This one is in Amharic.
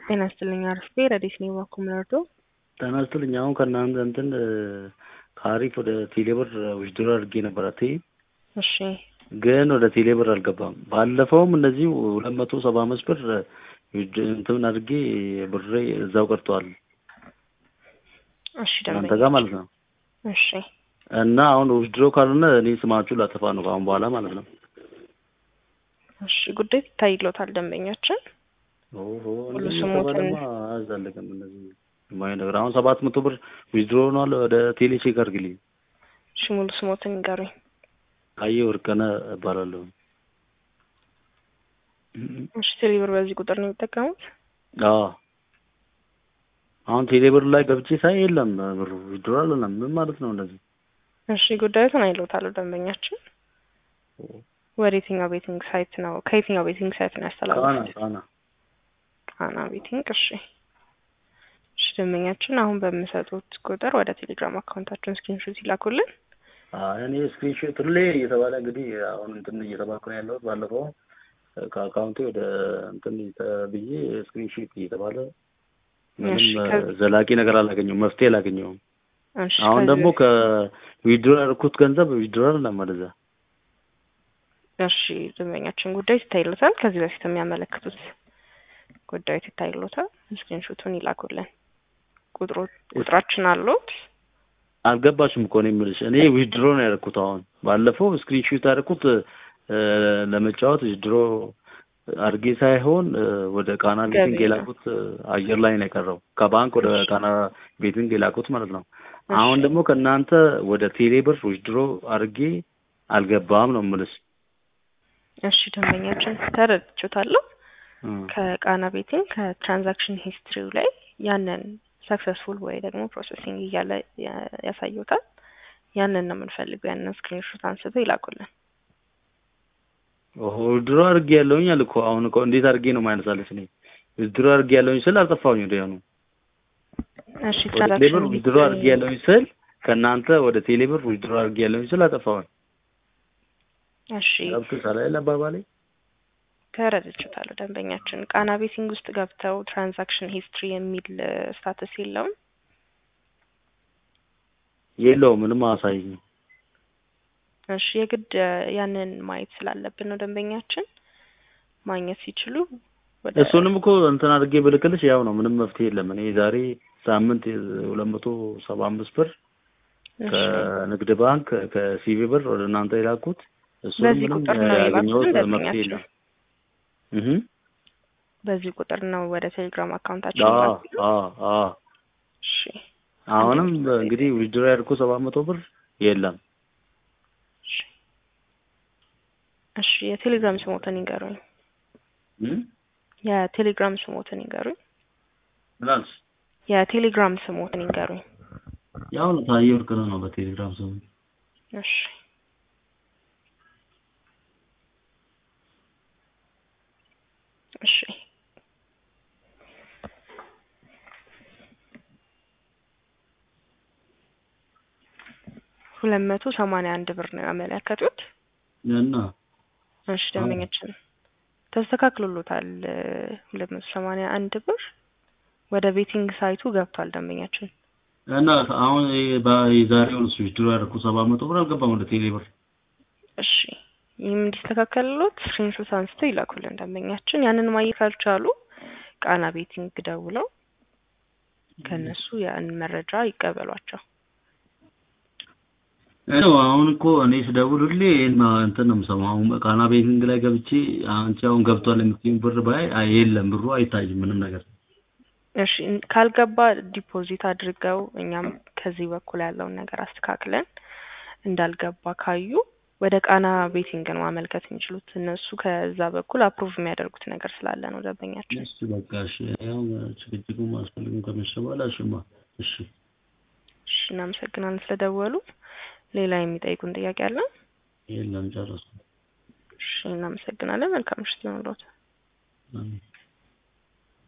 ጤና ይስጥልኝ አርፌ ረዴት ነው ባኩ ምረዶ ጤና ይስጥልኝ። አሁን ከእናንተ እንትን ከአሪፍ ወደ ቴሌብር ውድድር አድርጌ ነበር አቴ እሺ ግን ወደ ቴሌብር አልገባም። ባለፈውም እንደዚሁ ሁለት መቶ ሰባ አምስት ብር እንትን አድርጌ ብሬ እዛው ቀርተዋል እሺ እናንተ ጋር ማለት ነው። እሺ እና አሁን ውድድሮ ካልሆነ እኔ ስማችሁ ላጠፋ ነው ከአሁን በኋላ ማለት ነው። እሺ ጉዳይ ይታይሎታል ደንበኛችን ኦሆ ሁሉ እንደዚህ ስሞትን- ከተባለማ አያዛልቅም። እንደዚህ የማይሆን ነገር አሁን ሰባት መቶ ብር ዊዝድሮ ሆኗል። ወደ ቴሌ ቼክ አድርግልኝ። እሺ ሙሉ ስሞትን ይንገሩኝ። አየ ወርቅነህ እባላለሁ። እሺ ቴሌብር በዚህ ቁጥር ነው የሚጠቀሙት? አዎ አሁን ቴሌብር ላይ ገብቼ ሳይ የለም ብሩ ዊዝድሮ አልሆነም። ምን ማለት ነው እንደዚህ? እሺ ጉዳዩን አይሎታል ደንበኛችን። ወደ የትኛው ቤቲንግ ሳይት ነው ከየትኛው ቤቲንግ ሳይት ነው ቃና ያስተላለፉት? ቃና ቃና ቤቲንግ። እሺ እሺ ደንበኛችን አሁን በምሰጡት ቁጥር ወደ ቴሌግራም አካውንታችን ስክሪንሾት ይላኩልን። አይ እኔ ስክሪንሾት ሁሌ እየተባለ እንግዲህ አሁን እንትን እየተባልኩ ነው ያለሁት። ባለፈው ከአካውንቴ ወደ እንትን ብዬ ስክሪንሾት እየተባለ ምንም እሺ፣ ከ- ዘላቂ ነገር አላገኘሁም፣ መፍትሄ አላገኘሁም። እሺ አሁን ከዚህ ደግሞ በፊት- ከዊድሮ ያደረኩት ገንዘብ ዊድሮ አይደለም ወደዛ እሺ ደንበኛችን ጉዳዩ ይታይሎታል። ከዚህ በፊት የሚያመለክቱት ጉዳዩ ይታይሎታል። ስክሪንሾቱን ይላኩልን። ቁጥሩ ቁጥራችን አሉት። አልገባሽም እኮ ነው የምልሽ። እኔ ዊድሮ ነው ያደረኩት። አሁን ባለፈው ስክሪንሾት ያደረኩት እ፣ ለመጫወት ዊድሮ አድርጌ ሳይሆን እ፣ ወደ ቃና ቤቲንግ ገቢ ነው። የላኩት እ፣ አየር ላይ ነው የቀረው። ከባንክ ወደ እሺ። ቃና ቤቲንግ የላኩት ማለት ነው። እሺ። አሁን ደግሞ ከእናንተ ወደ ቴሌብር ዊድሮ አድርጌ አልገባም ነው የምልሽ። እሺ ደንበኛችን ተረድቼዎታለሁ። እ፣ ከቃና ቤቲንግ ከትራንዛክሽን ሂስትሪው ላይ ያንን ሰክሰስፉል ወይ ደግሞ ፕሮሰሲንግ እያለ ያ- ያሳዩታል። ያንን ነው የምንፈልገው። ያንን ስክሪንሾት አንስተው ይላኩልን። ኦሆ ዊድሮ አድርጌ ያለውኝ አለ እኮ አሁን እኮ እንዴት አድርጌ ነው ማይነሳለች? እኔ ዊድሮ አድርጌ ያለውኝ ስል አልጠፋሁኝ ወደ ያኑ እሺ ወደ ቴሌብር ትራንዛክሽን ዊድሮ አድርጌ ያለውኝ ስል ከእናንተ ወደ ቴሌብር ዊድሮ አድርጌ ያለውኝ ስል አጠፋሁኝ። እሺ ገብቶሻል አይደል አባባሌ? ተረድቼዎታለሁ። ደንበኛችን ቃና ቤቲንግ ውስጥ ገብተው ትራንዛክሽን ሂስትሪ የሚል ስታተስ የለውም። የለውም ምንም አያሳይኝም። እሺ የግድ እ፣ ያንን ማየት ስላለብን ነው ደንበኛችን ማግኘት ሲችሉ ወደ እሱንም እኮ እንትን አድርጌ ብልክልሽ ያው ነው፣ ምንም መፍትሄ የለም። እኔ ዛሬ ሳምንት ሁለት መቶ ሰባ አምስት ብር እሺ፣ ከንግድ ባንክ ከሲቪ ብር ወደ እናንተ የላኩት እሱንም በዚህ ምንም ቁጥር ነው ያገኘሁት የላኩት መፍትሄ ደንበኛችን? የለም። እህ በዚህ ቁጥር ነው ወደ ቴሌግራም አካውንታችን አዎ የላኩት? አዎ አዎ እሺ አሁንም እንግዲህ ዊድሮ ያድርኩ ሰባት መቶ ብር የለም። እሺ እሺ የቴሌግራም ስሞትን ይንገሩኝ። እም? የቴሌግራም ስሞትን ይንገሩኝ። ምን አልሽ? የቴሌግራም ስሞትን ይንገሩኝ። ያው ነው ታየ ወርቅነህ ነው በቴሌግራም ስሙ። እሺ እሺ ሁለት መቶ ሰማንያ አንድ ብር ነው ያመለከቱት። እና እሺ ደንበኛችን ተስተካክሎሎታል። ሁለት መቶ ሰማንያ አንድ ብር ወደ ቤቲንግ ሳይቱ ገብቷል። ደንበኛችን እና አሁን የዛሬውን እሱ ዊድሮ ያደረኩ ሰባት መቶ ብር አልገባም ወደ ቴሌ ብር። እሺ ይህም እንዲስተካከልሎት ስክሪንሾት አንስተው ይላኩልን ደንበኛችን። ያንን ማየት ካልቻሉ ቃና ቤቲንግ ደውለው ከእነሱ ያን መረጃ ይቀበሏቸው። ነው አሁን እኮ እኔ ስደውል ሁሌ ይሄን እንትን ነው የምሰማው። አሁን ቃና ቤቲንግ ላይ ገብቼ አንቺ አሁን ገብቷል የምትይኝ ብር ባይ አይ የለም ብሩ አይታይም ምንም ነገር። እሺ እን- ካልገባ ዲፖዚት አድርገው እኛም ከዚህ በኩል ያለውን ነገር አስተካክለን እንዳልገባ ካዩ ወደ ቃና ቤቲንግ ነው ማመልከት የሚችሉት። እነሱ ከዛ በኩል አፕሩቭ የሚያደርጉት ነገር ስላለ ነው ደንበኛችን። እሺ በቃ እሺ፣ ያው ጭቅጭቁ ማስፈልግም ከመሸ በኋላ እሺማ፣ እሺ እሺ እናመሰግናለን ስለደወሉ። ሌላ የሚጠይቁን ጥያቄ አለ? የለም ጨረስኩ። እሺ እናመሰግናለን። መልካም ምሽት ይሁንልዎት። አሜን።